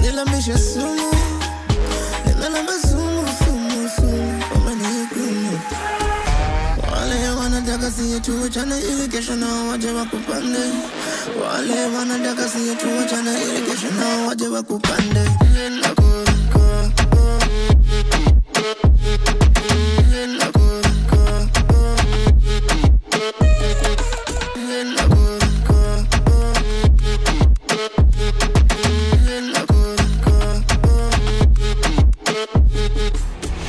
Menilamisha sumu Nimelamba sumu sumu sumu Umenihukumu wale wanataka siye tuachane ili kesho nao waje wakupande. Wale wanataka siye tuachane ili kesho nao waje wakupande. Nako, ko, ko. Nako, ko, ko. Nako, ko, ko. Nako, ko, ko.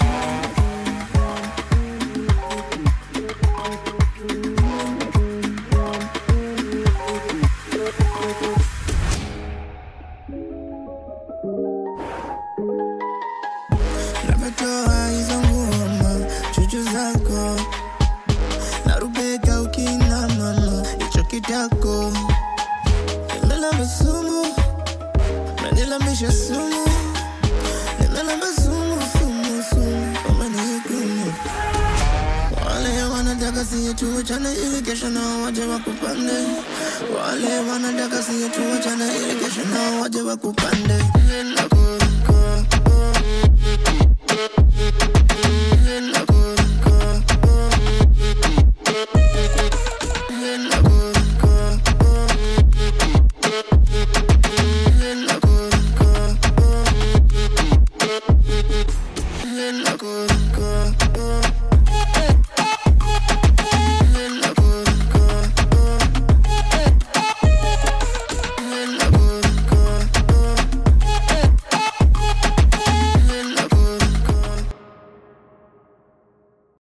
Nimetoa hizo ngoma chuchu zako narubeka ukina mama hicho kitako nimelamba sumu menilambisha sumu nimelamba sumu sumu sumu umenihukumu wale wanataka siye tuachane ili kesho nao waje wakupande wale wanataka siye tuachane ili kesho nao waje wakupande Nako, ko, ko. Good.